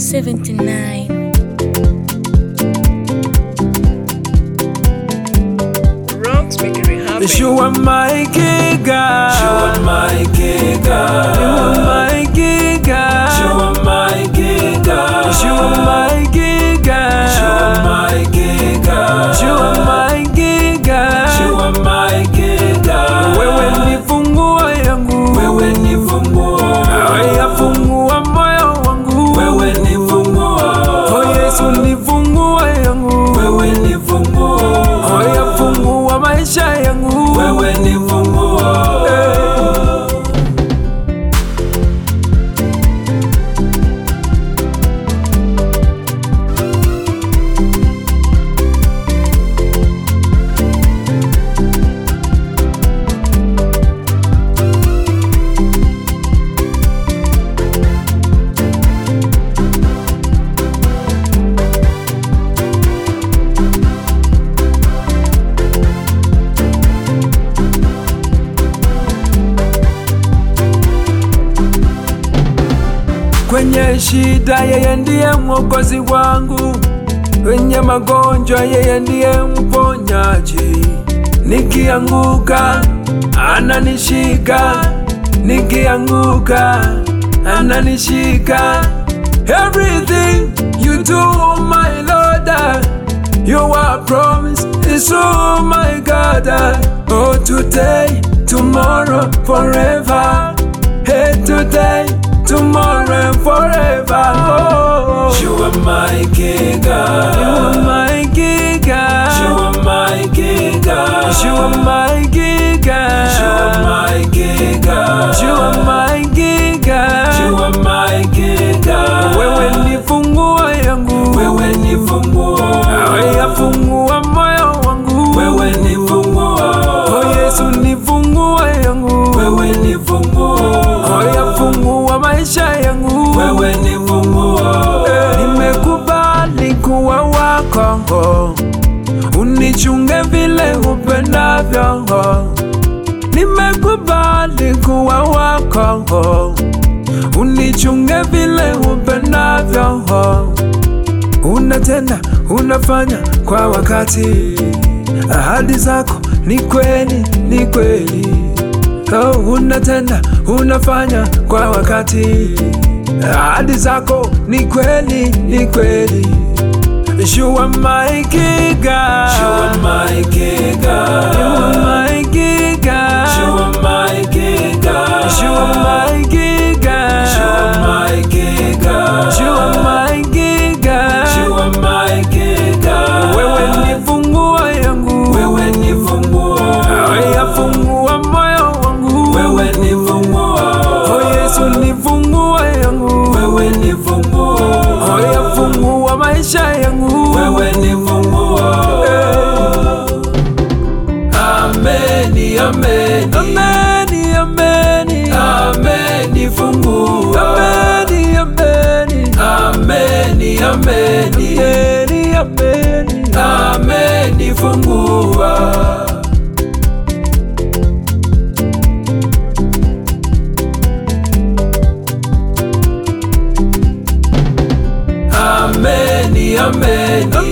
79 Rocks making it happen. You are my giga. You are my giga. You are my giga. You are my giga. You are my giga. You are my giga. You are my giga. You are my giga. Wewe ni funguo yangu. Wewe ni funguo. Haya fungua moyo wangu. Wewe ni funguo. Oh Yesu ni funguo yangu. Wewe ni funguo. Haya fungua maisha yangu. Wewe ni funguo. Kwenye shida yeye ndiye mwokozi wangu, kwenye magonjwa yeye ndiye mponyaji. Nikianguka ananishika, nikianguka ananishika. Everything you do, my Lord, your promise is oh my God. Oh, today, tomorrow, forever. Hey, today, tomorrow, and forever. Oh, You are my giga. you are my giga. You are my giga. You are my giga. You are my giga. You are my giga. You are my giga. Wewe ni funguo yangu. Wewe ni funguo. Haya fungua moyo wangu. Wewe ni funguo. Oh Yesu ni funguo yangu. Wewe ni funguo. Haya fungua maisha yangu. Wewe ni funguo. Nimekubali kuwa wako, unichunge vile upendavyo. Nimekubali kuwa wako, unichunge vile upendavyo. Unatenda, unafanya kwa wakati, ahadi zako ni kweli, ni kweli. Oh, unatenda, unafanya kwa wakati, ahadi zako ni kweli, ni kweli. You are my giga. You are my giga. You are my giga. You are my giga. You are my giga. You are my giga. You are my giga. You are my giga. Wewe ni funguo yangu. Wewe ni funguo. Haya fungua moyo wangu. Wewe ni funguo. Oh Yesu ni funguo yangu. Wewe ni funguo. Haya fungua maisha yangu. Wewe ni funguo. Ameni, ameni. Ameni, ameni. Ameni, fungua. Ameni, ameni. Ameni, ameni. Ameni, ameni. Ameni, fungua. Ameni, ameni.